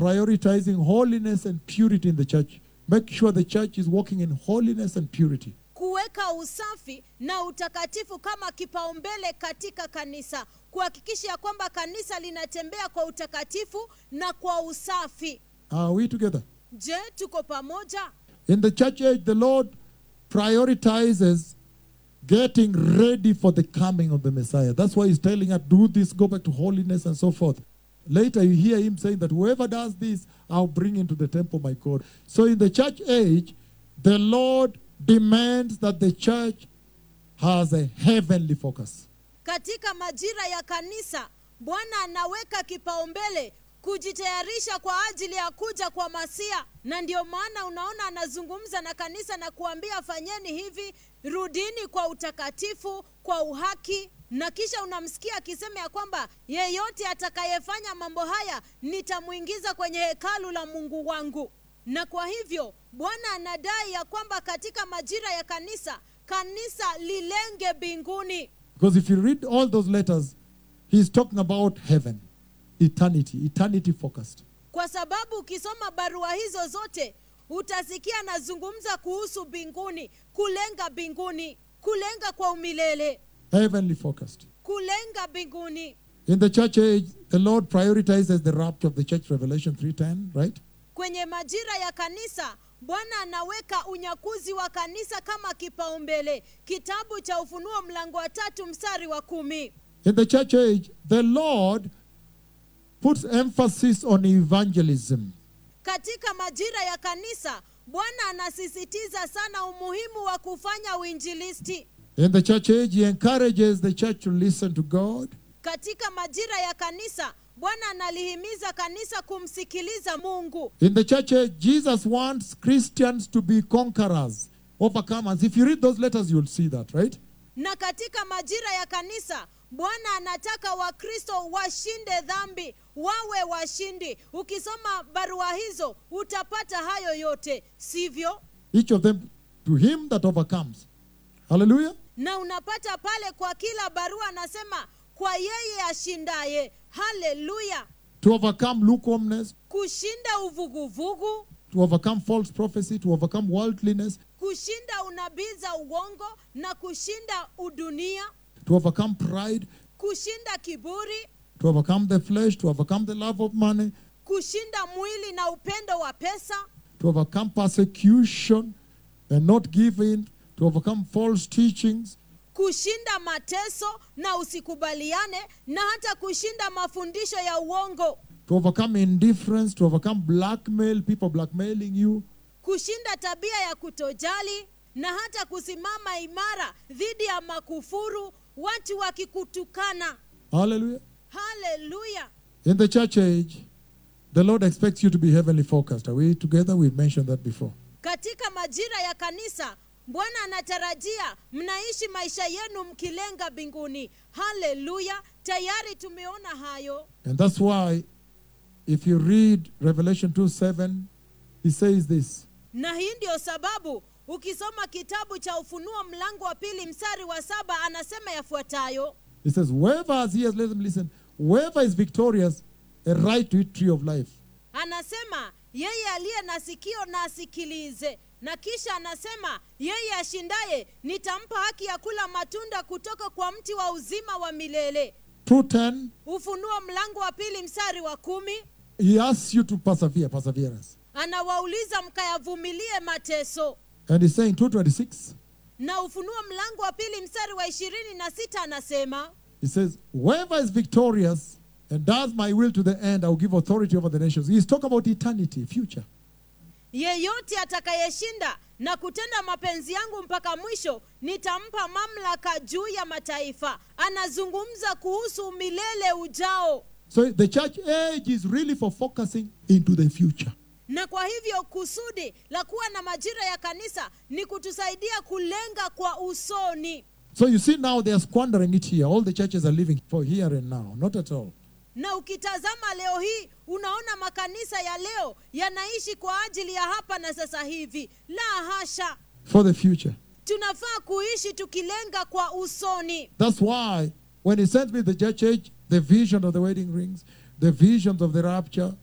prioritizing holiness and purity in the church. Make sure the church is walking in holiness and purity. kuweka usafi na utakatifu kama kipaumbele katika kanisa kuhakikisha ya kwamba kanisa linatembea kwa utakatifu na kwa usafi Are we together? je tuko pamoja In the church age, the Lord prioritizes getting ready for the coming of the Messiah. That's why He's telling us, do this, go back to holiness, and so forth. Later, you hear Him saying that whoever does this, I'll bring into the temple my God. So, in the church age, the Lord demands that the church has a heavenly focus. katika majira ya kanisa bwana anaweka kipaumbele kujitayarisha kwa ajili ya kuja kwa masia na ndio maana unaona anazungumza na kanisa na kuambia fanyeni hivi rudini kwa utakatifu kwa uhaki na kisha unamsikia akisema ya kwamba yeyote atakayefanya mambo haya nitamwingiza kwenye hekalu la mungu wangu na kwa hivyo bwana anadai ya kwamba katika majira ya kanisa kanisa lilenge mbinguni Because if you read all those letters, He's talking about heaven, eternity, eternity focused. kwa sababu ukisoma barua hizo zote utasikia anazungumza kuhusu mbinguni kulenga mbinguni kulenga kwa umilele Heavenly focused. kulenga mbinguni In the church age, the Lord prioritizes the rapture of the church, Revelation 3.10, right? kwenye majira ya kanisa bwana anaweka unyakuzi wa kanisa kama kipaumbele kitabu cha ufunuo mlango wa tatu mstari wa kumi In the church age, the Lord puts emphasis on evangelism. katika majira ya kanisa bwana anasisitiza sana umuhimu wa kufanya uinjilisti In the church age, He encourages the church to listen to God. katika majira ya kanisa bwana analihimiza kanisa kumsikiliza mungu In the church age, Jesus wants Christians to be conquerors, overcomers. If you read those letters, you'll see that, right? na katika majira ya kanisa bwana anataka wakristo washinde dhambi wawe washindi ukisoma barua hizo utapata hayo yote sivyo Each of them to Him that overcomes. Hallelujah. na unapata pale kwa kila barua anasema kwa yeye ashindaye haleluya To overcome lukewarmness, kushinda uvuguvugu to overcome false prophecy, to overcome worldliness, kushinda unabii za uongo na kushinda udunia to overcome pride, kushinda kiburi to overcome the flesh, to overcome the love of money, kushinda mwili na upendo wa pesa to overcome persecution and not give in, to overcome false teachings, kushinda mateso na usikubaliane na hata kushinda mafundisho ya uongo to overcome indifference, to overcome blackmail, people blackmailing you, kushinda tabia ya kutojali na hata kusimama imara dhidi ya makufuru watu wakikutukana Hallelujah. haleluya In the church age, the Lord expects you to be heavenly focused. Are we together? We've mentioned that before. katika majira ya kanisa bwana anatarajia mnaishi maisha yenu mkilenga mbinguni haleluya tayari tumeona hayo And that's why, if you read Revelation 2 7, he says this na hii ndio sababu ukisoma kitabu cha ufunuo mlango wa pili mstari wa saba anasema yafuatayo He says, Whoever has ears, let them listen. Whoever is victorious, a right to eat tree of life. anasema yeye aliye na sikio na asikilize na kisha anasema yeye ashindaye nitampa haki ya kula matunda kutoka kwa mti wa uzima wa milele 210, ufunuo mlango wa pili mstari wa kumi he asks you to persevere, perseverance. anawauliza mkayavumilie mateso And he's saying 226, na ufunuo mlango wa pili mstari wa ishirini na sita anasema he says, Whoever is victorious and does my will to the end, I will give authority over the nations. He's talking about eternity, future. yeyote atakayeshinda na kutenda mapenzi yangu mpaka mwisho nitampa mamlaka juu ya mataifa anazungumza kuhusu milele ujao So the church age is really for focusing into the future. na kwa hivyo kusudi la kuwa na majira ya kanisa ni kutusaidia kulenga kwa usoni So you see now they are squandering it here. All the churches are living for here and now. Not at all. na ukitazama leo hii unaona makanisa ya leo yanaishi kwa ajili ya hapa na sasa hivi la hasha For the future. tunafaa kuishi tukilenga kwa usoni That's why when he sent me the church age, the vision of the wedding rings, the visions of the rapture,